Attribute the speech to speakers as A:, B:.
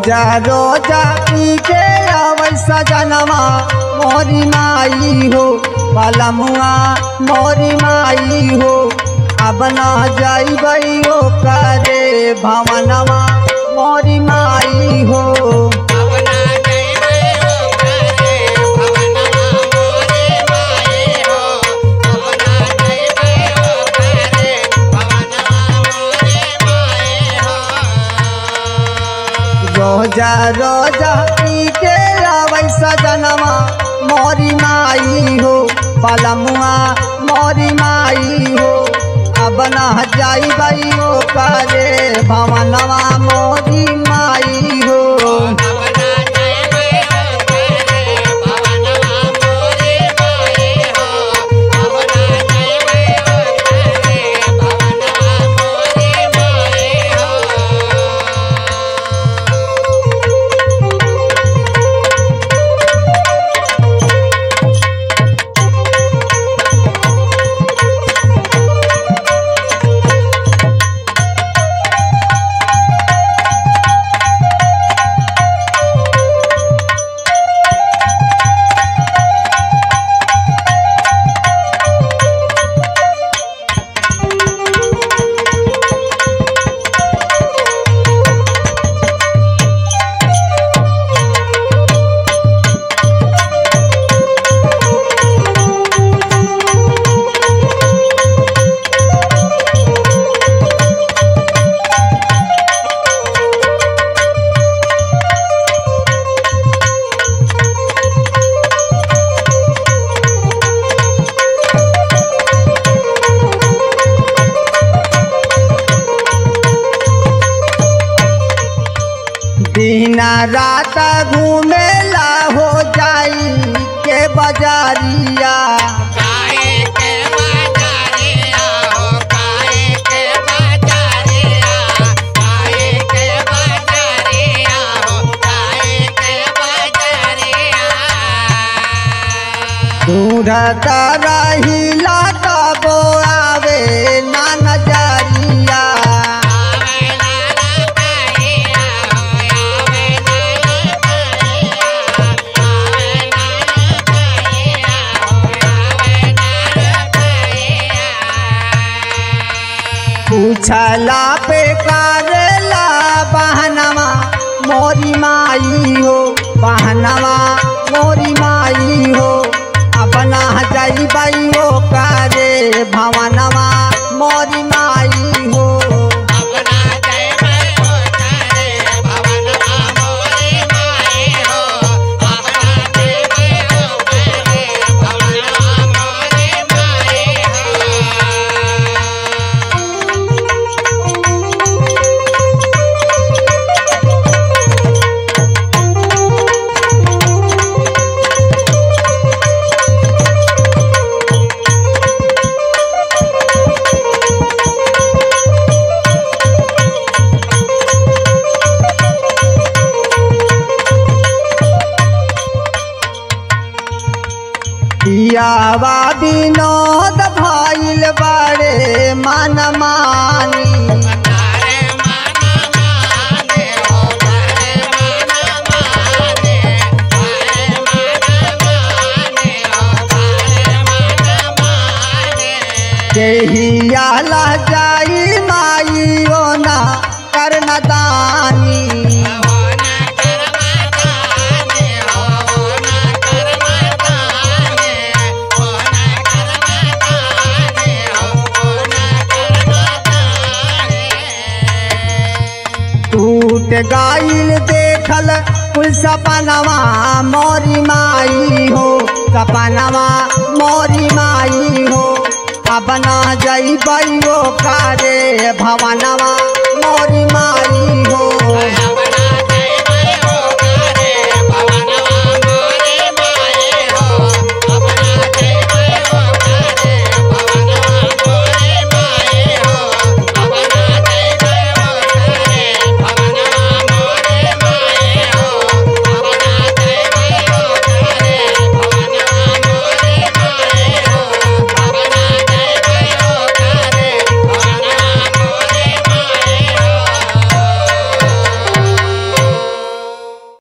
A: रोजा रोजा पी के आवै सजनवा मोरी माई हो पलमुआ मोरी माई हो अब ना जाइबै ओ करे भवनवा मोरी माई हो
B: भवना जइबे ओ करे भवनमा मोरे माए हो भवना जइबे ओ करे भवनमा मोरे माए हो
A: रोजा रोजा पी के आवै सजनवा मोरी माई हो पलमुआ मोरी माई हो अब ना जाइबै ओ करे भवनवा मोरी माई हो
B: भवना जइबे ओ करे भवनमा मोरे माए हो भवना जइबे ओ करे भवनमा मोरे माए हो
A: दिन रात घूमेला हो जाई के बजारिया
B: काहे के बाजारिया हो काहे के बाजारिया काहे के बाजारिया हो काहे के बाजारिया
A: ढूंढत रहिला तबो आवे ना नजरिया
B: आवे लाला काहिया हो आवे लाला काहिया आवे लाला काहिया हो आवे लाला काहिया
A: पूछला पे करेला बहनवा मोरी माई हो बहनवा मोरी माई हो अपना जइबै ओ करे भवनवा मोरी माई हो
B: अपना जइबे ओ करे भवनमा मोरे माए हो अपना जइबे ओ करे भवनमा मोरे माए हो
A: पियावा विनोद भइल बड़े मन मानी
B: तारे माना माने हो तारे माना माने तारे माना माने हो तारे माना माने
A: केहिया जाई माई ओ ना करन दानी
B: हो ना करमताने हो ना करमताने हो ना करमताने हो ना करमताने
A: टूट गाइल देखल कुल सपनवा मोरी माई हो सपनवा मोरी माई हो अपना जइबै ओ करे भवनवा मोरी माई हो